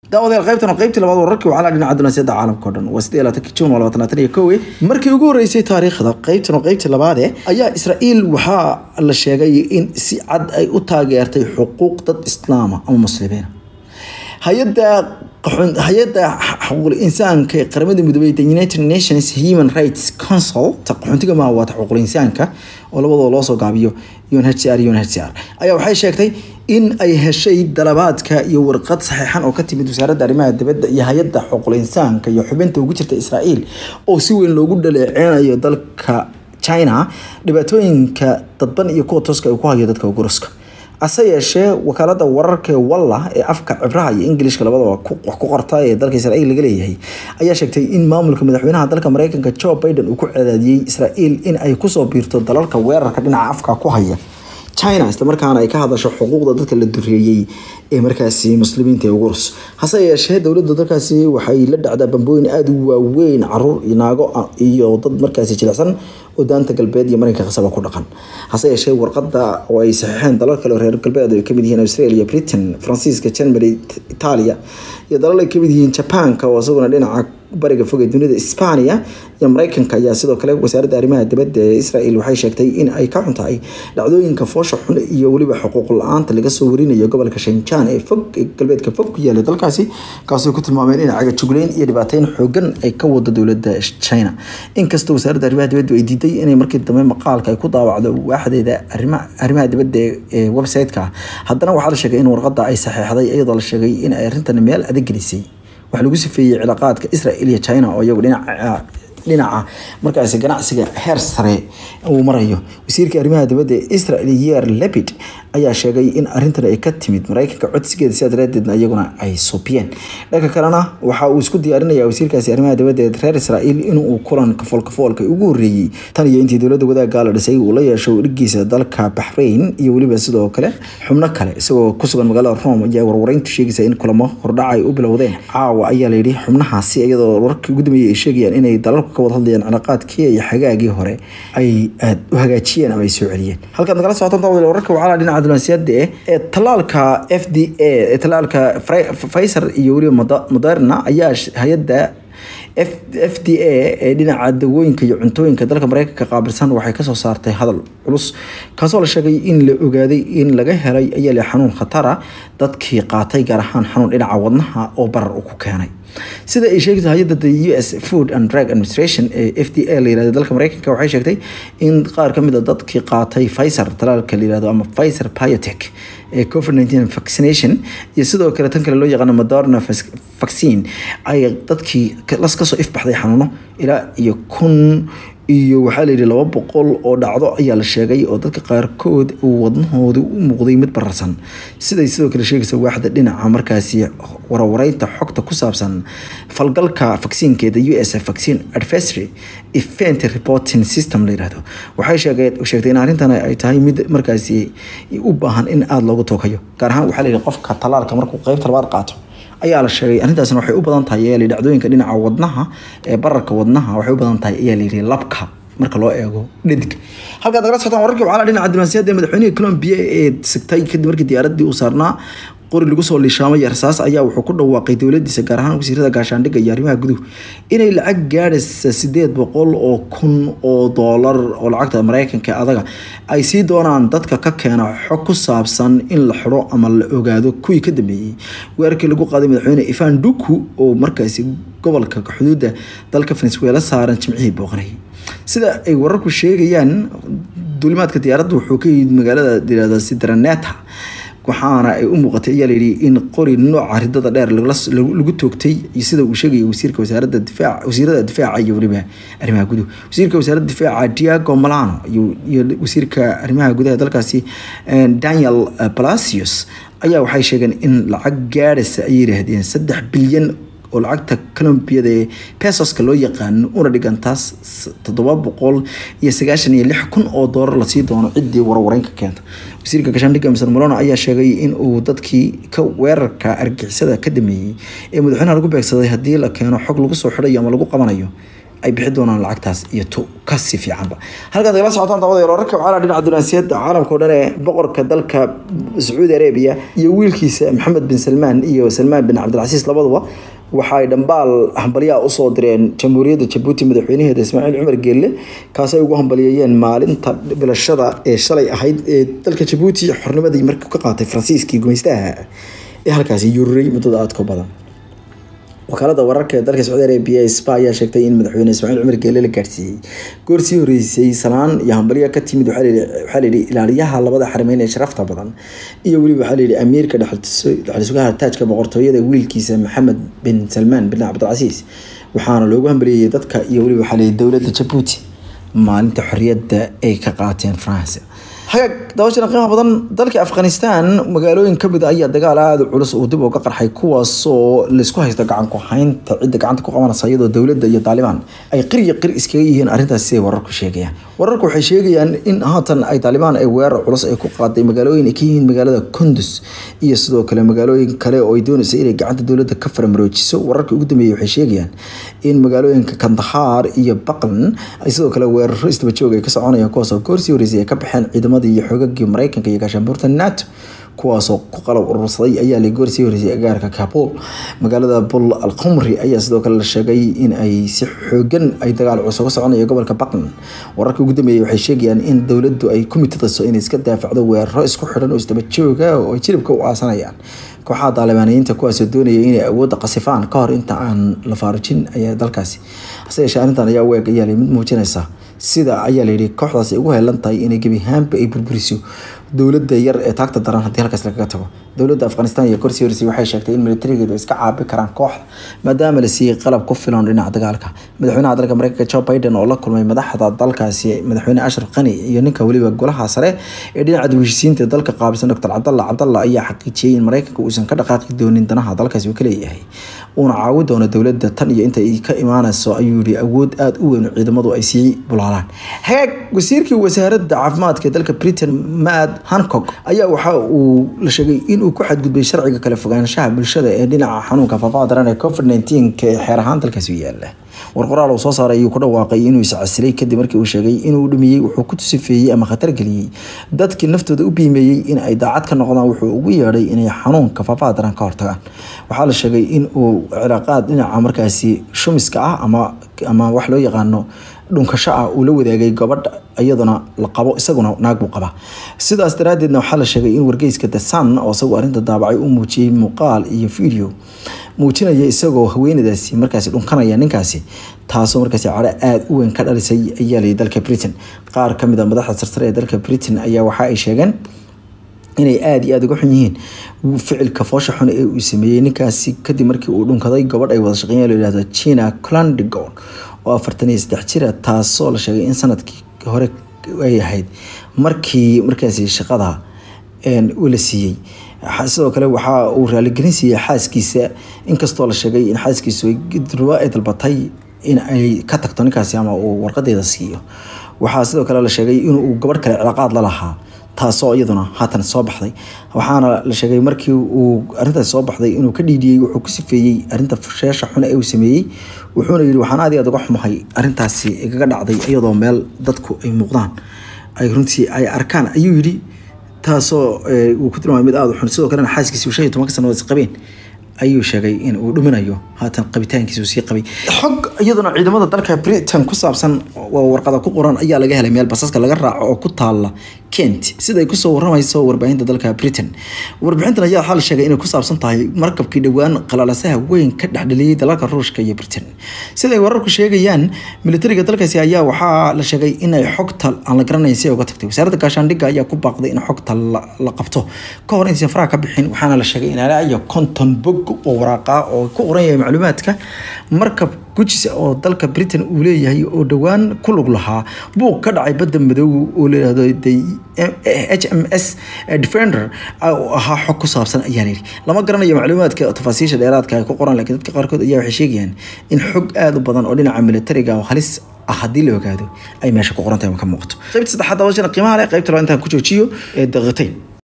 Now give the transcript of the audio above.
daawadayaal qaybtan oo qaybtii labaad wararkii waxaa la dhinaca dunaasiyada caalamka o dhan waa sidee laatan juun waa labaatan labaatan iyo kowe markii ugu horreysay taariikhda qaybtan oo qaybtii labaade ayaa israa'iil waxaa la sheegay in si cad ay u taageertay xuquuq dad islaama ama muslimiina hay-adda hay-adda xuquuqul insaanka ee qaramada midoobey the united nations human rights council ta qaxoontiga maaha waa ta xuquuqul insaanka oo labadoo loo soo gaabiyo unhcr unhcr ayaa waxay sheegtay in ay heshay dalabaadka iyo warqad saxiixan oo ka timid wasaaradda arrimaha dibadda iyo hay-adda xuquuqul insaanka iyo xubinta ugu jirta israa'iil oo si weyn loogu dhaleeceynayo dalka china dhibaatooyinka dadban iyo kuwa tooska ay ku hayo dadka guruska ase yeeshee wakaalada wararka ee walla ee afka cibraha iyo ingilishka labadaba wax ku qorta ee dalka israa'iil laga leeyahay ayaa sheegtay in maamulka madaxweynaha dalka mareykanka joe biden uu ku cadaadiyey israa'iil in ay kusoo biirto dalalka weerarka dhinaca afka ku haya china islamarkaana ay ka hadasho xuquuqda dadka la dureeyey ee markaasi muslimiinta ee ugurus hase yeeshee dowladda dalkaasi waxay la dhacdaa bambooyin aada u waaweyn caruur iyo naago iyo dad markaasi jilicsan oo daanta galbeed iyo marinka qasaba ku dhaqan hase yeeshee warqada oo ay saxiixeen dalal kale oo reer galbeed ay kamid yihiin australia britain faransiiska germany italia iyo dalal ay kamid yihiin jabaanka oo isaguna dhinaca bariga fog ee dunida isbaaniya iyo mareykanka ayaa sidoo kale wasaaradda arrimaha dibadda ee israel waxay sheegtay in ay ka xun tahay dhacdooyinka foosha xun iyo weliba xuquuq la-aanta laga soo warinayo gobolka shanjaan ee fog ee galbeedka fog ku yaala dalkaasi kaasoo ku tilmaameen in cagajugleyn iyo dhibaateyn xoogan ay ka wado dowladda china inkastoo wasaaradda arrimaha dibadda ay diiday inay markii dambe maqaalka ay ku daawacdo waaxdeeda arrimaha dibadda ee website-ka haddana waxaa la sheegay in warqada ay saxeexday iyadoo la sheegay in ay arrintan meel adag gelisay waxaa lagu sifeeyey cilaaqaadka israel iyo china oo iyagu dhinaca dhinaca markaasi ganacsiga heer sare uu marayo wasiirka arrimaha dibadda ee israel yer lebid ayaa sheegay in arrintan ay ka timid mareykanka codsigeeda sidaa daraadeedna iyaguna ay soobiyeen dhanka kalena waxa uu isku diyaarinaya wasiirkaasi arrimaha dibadda ee reer israel inuu kulan kafoolkafoolka ugu horreeyey tan iyo intii dowladda wadaaggaa la dhisay uu la yeesho dhigiisa dalka baxrain iyo weliba sidoo kale xubno kale isagoo ku sugan magaalada rome ayaa warwareyntu sheegaysa in kulamo hordhaca ay u bilowdeen caawa ayaa layidhi xubnahaasi iyadoo wararkii ugu dambeeyay ay sheegayaan inay dalalku ka wada hadlayaan cilaaqaadkii iyo xagaagii hore ay aada u hagaajiyeen ama ay soo celiyeen halkaad nagala socotaan daawadayaal wararka waxaa dhinaca diblomaasiyadda eh ee talaalka f d a ee talaalka Pfizer iyo weliba Moderna ayaa hay-adda f d a ee dhinaca dawooyinka iyo cuntooyinka dalka mareykanka qaabilsan waxay kasoo saartay hadal culus kaasoo la sheegay in la ogaaday in laga helay ayaa le xanuun khatara dadkii qaatay gaar ahaan xanuun dhinaca wadnaha oo barar uu ku keenay sida ay sheegtay hay-adda the u s food and drug administration ee f d a la yirahdo dalka mareykanka waxay sheegtay in qaar ka mid a dadkii qaatay Pfizer talaalka la yirahdo ama Pfizer Biotech ee COVID-19 vaccination iyo sidoo kale tan kale loo yaqaano Moderna vaccine ay dadkii las kasoo ifbaxday xanuuno ilaa iyo kun iyo waxaa la yidhi laba boqol oo dhacdo ayaa la sheegay oo dadka qaarkood uu wadnahooda u muuqday mid bararsan siday sidoo kale sheegaysa waaxda dhinaca markaasi warwareynta xogta ku saabsan falgalka vacciinkeeda u s vaccine adversary event reporting system la yirahdo waxay sheegtay in arrintan ay tahay mid markaasi u baahan in aada loogu tookayo gaar ahaan waxaa la yidhi qofka talaalka markuu qeybta labaad qaato ayaa la sheegay arrintaasna waxay u badan tahay ayaa layidhi dhacdooyinka dhinaca wadnaha ee bararka wadnaha waxay u badan tahay ayaa layidhi labka marka loo eego dhadig halkaad nagala socotaan wararkii waxaa dhinaca diblomaasiyadda ee madaxweynihii Colombia ee sigtay kadib markii diyaaraddii uu saarnaa qori lagu soo liishaamay rasaas ayaa wuxuu ku dhawaaqay dowladiisa gaar ahaan wasiirada gaashaandhigga iyo arrimaha guduhu inay lacag gaadhaysa sideed boqol oo kun oo doolar oo lacagta mareykanka adaga ay sii doonaan dadka ka keena xog ku saabsan in la xidho ama la ogaado kuwii ka dambeeyey weerarkii lagu qaaday madaxweyne ivan duku oo markaasi gobolka xuduudda dalka venezuela saaran jimcihii booqanayay sida ay wararku sheegayaan duulimaadka diyaaradda wuxuu ka yimid magaalada yirahda sidraneta waxaana ay u muuqatay ayaa layidhi in qori nooca ridada dheer lagu toogtay iyo sida uu sheegayay wasiirka wasaaradda difaac wasiirada difaaca iyo weliba arrimaha guduhu wasiirka wasaaradda difaaca Diego Malano iyo wasiirka arrimaha gudaha dalkaasi Daniel Palacios ayaa waxay sheegeen in lacag gaadhaysa ay yiraahdeen saddex bilyan oo lacagta colombiyada ee pesoska loo yaqaano una dhigantaas toddoba boqol iyo sagaashan iyo lix kun oo doolar lasii doono ciddii warwareynka keenta wasiirka gaashaandhigga mr molona ayaa sheegay in uu dadkii ka weerarka argixisada ka dhameeyey ee madaxweynaha lagu beegsaday haddii la keeno xog lagu soo xidhayo ama lagu qabanayo ay bixi doonaan lacagtaas iyo tu kasi fiicanba halkaad kala socotaan dabada wararka waxaa dhinaca dunaasiyada caalamka o dhan ee boqorka dalka sacuudi arabia iyo wiilkiisa maxamed bin salmaan iyo salmaan bin cabdilcasiis labaduba waxaay dhambaal hambalyaha usoo direen jamhuuriyadda jabuuti madaxweynaheeda ismaaciil cumar geelle kaasay ugu hambalyeeyeen maalinta bilashada ee shalay ahayd ee dalka jabuuti xornimadii markii ka qaatay faransiiskii gumaystaha ee halkaasi yururay muddada aadka badan wakaalada wararka ee dalka sacuudi arabia spa ayaa sheegtay in madaxweyne ismaaciil cumar geelle la gaarsiiyey goor sii horeysay salaan iyo hambalyo ka timid waxaa layidhi ilaaliyaha labada xarimeyn ee sharafta badan iyo weliba waxaa layidhi amiirka dhexlisugaha taajka boqortooyada wiilkiisa maxamed bin salmaan bin cabdilcasiis waxaana loogu hambalyeeyay dadka iyo weliba waxaa layidhi dowladda jabuuti maalinta xorriyadda ay ka qaateen france hagaag dabashana qiimaha badan dalka afghanistan magaalooyin kamid a ayaa dagaal aada culus uu dib uga qarxay kuwaasoo laysku haysto gacan ku haynta cidda gacanta ku qabanaysa iyadoo dowladda iyo taalibaan ay qir iyo qir iskaga yihiin arrintaas siday wararku sheegayaan wararku waxay sheegayaan in haatan ay taalibaan ay weerar culus ay ku qaaday magaalooyin ay ka yihiin magaalada kundus iyo sidoo kale magaalooyin kale oo ay doonaysa inay gacanta dowladda ka faramaroojiso wararka ugu dambeeyay waxay sheegayaan in magaalooyinka kandahar iyo baqlan ay sidoo kale weeraro isdaba joog ay ka soconayaan kuwaasoo goorsii horeysay ay ka baxeen ciidamada iyo xoogagii mareykanka iyo gaashaanbuurta nato kuwaasoo ku qalab urursaday ayaa la goorsii horeysay agaarka kabul magaalada bul al qumri ayaa sidoo kale la sheegay in ay si xoogan ay dagaal culus uga soconayo gobolka baqlan wararka ugu dambeeyay waxay sheegayaan in dowladdu ay ku mitadayso inay iska daafacdo weeraro isku xidhan oo isdaba jooga oo ay jilibka u aasanayaan kooxaha daalibaaniyiinta kuwaasoo doonaya inay awoodda qasifaan ka hor inta aan la faarujin ayaa dalkaasi hase yeeshee arrintan ayaa weeg ayaa mid muujinaysa sida ayaa layidhi kooxdaas ay ugu heelan tahay inay gebi ahaanba ay burburiso dowladda yar ee taagta daran haddii halkaas lagaga tago dowladda afghanistan iyo korsi horeysay waxay sheegtay in militarigeedu ay iska caabi karaan kooxda maadaama la siiyey qalab ku filan dhinaca dagaalka madaxweynaha dalka mareykanka joe biden oo la kulmay madaxda dalkaasi madaxweyne ashraf qani iyo ninka weliba golaha sare ee dhinaca dawishisiinta dalka qaabilsan doctor cabdalla cabdalla ayaa xaqiijiyey in mareykanka uusan ka dhaqaaqi doonin danaha dalkaasi uu ka leeyahay uuna caawi doono dowladda tan iyo inta ay ka imaanayso ayuu yihi awood aada u weyn ciidamadu ay sii bulaalaan hagaag wasiirkii wasaaradda caafimaadka dalka britain maad hancock ayaa waxa uu la sheegay inuu ku xadgudbay sharciga kala fogaanshaha bulshada ee dhinaca xanuunka faafaha daran ee covid nneteen-ka ee xeer ahaan dalkaasi u yaala war qoraal uu soo saaray ayuu ku dhawaaqay inuu iscasilay kadib markii uu sheegay inuu dhumiyey wuxuu ku tusifeeyey ama khatar geliyey dadkii naftooda u biimeeyey in ay daacad ka noqdaan wuxuu ugu yeedhay inay xanuunka faafaha daran ka hortagaan waxaa la sheegay in uu cilaaqaad dhinaca markaasi shumiska ah ama ama wax loo yaqaano dhunkasho ah uu la wadaagay gabadha iyaduna la qabo isaguna naag buu qabaa sidaas daraadeedna waxaa la sheegay in wargeyska the sun oo isagu arrinta daabacay uu muujiyey muuqaal iyo video muujinaya isagoo haweenadaasi markaasi dhunkanaya ninkaasi taasoo markaasi cadho aada u weyn ka dhalisay ayaa layii dalka britain qaar ka mid a madaxda sarsare ee dalka britain ayaa waxa ay sheegeen inay aada iyo aada uga xun yihiin ficilka foosha xun ee uu sameeyey ninkaasi kadib markii uu dhunkaday gabadh ay wada shaqeeyeen la yihahdo china clandigon oo afartan iyo saddex jira taasoo la sheegay in sanadkii hore ay ahayd markii markaasi shaqada la siiyey sidoo kale waxa uu raaligelin siiyey xaaskiisa inkastoo la sheegay in xaaskiisu durba ay dalbatay in ay ka tagto ninkaasi ama uu warqadeeda siiyo waxaa sidoo kale la sheegay inuu gabadh kale cilaaqaad la lahaa taasoo iyaduna haatan soo baxday waxaana la sheegay markii uu arintaas soo baxday inuu ka dhiidhiyey wuxuu ku sifeeyey arinta sheesha xune ee uu sameeyey wuxuuna yidhi waxaan aad iyo aad uga xumahay arintaasi igaga dhacday iyadoo meel dadku ay muuqdaan ay runtii ay arkaan ayuu yidhi taasoo uu ku tilmaamay mid aada u xun sidoo kalena xaaskiisi shan iyo tobanka sanadood is qabeen ayuu sheegay in uu dhuminayo haatan qabitaankiisa uu sii qabay xog iyaduna ciidamada dalka britain ku saabsan warqada ku qoran ayaa laga helay meel basaska laga raaco oo ku taala kent sida ay kusoo waramayso warbaahinta dalka britain warbixintan ayaa waxaa la sheegay inay ku saabsan tahay markabkii dhowaan qalalasaha weyn ka dhexdheliyey dalalka ruushka iyo britain sida ay wararku sheegayaan militariga dalkaasi ayaa waxaa la sheegay inay xogta aan la garanayn si ay uga tagtay wasaaradda gaashaandhigga ayaa ku baaqday in xogta la qabto ka hor intaysan faraha ka bixin waxaana la sheegay in ilaa iyo konton bog oo waraaqa oo ku qoran yahay macluumaadka markab gujis oo dalka britain uu leeyahay oo dhowaan ku lug lahaa buuq ka dhacay badda madow oo layihahdo h m s defender oo ahaa xog ku saabsan ayaa layidhi lama garanayo macluumaadka tafaasiisha dheeraadka ay ku qoran laakiin dadka qaarkood ayaa waxay sheegayaan in xog aada u badan oo dhinaca militariga oo halis ah haddii la ogaado ay meesha ku qoran tahay ka muuqato qaybta saddexaad dabashana qiimaha leh qaybta labaad intaan ku joojiyo ee daqiiqayn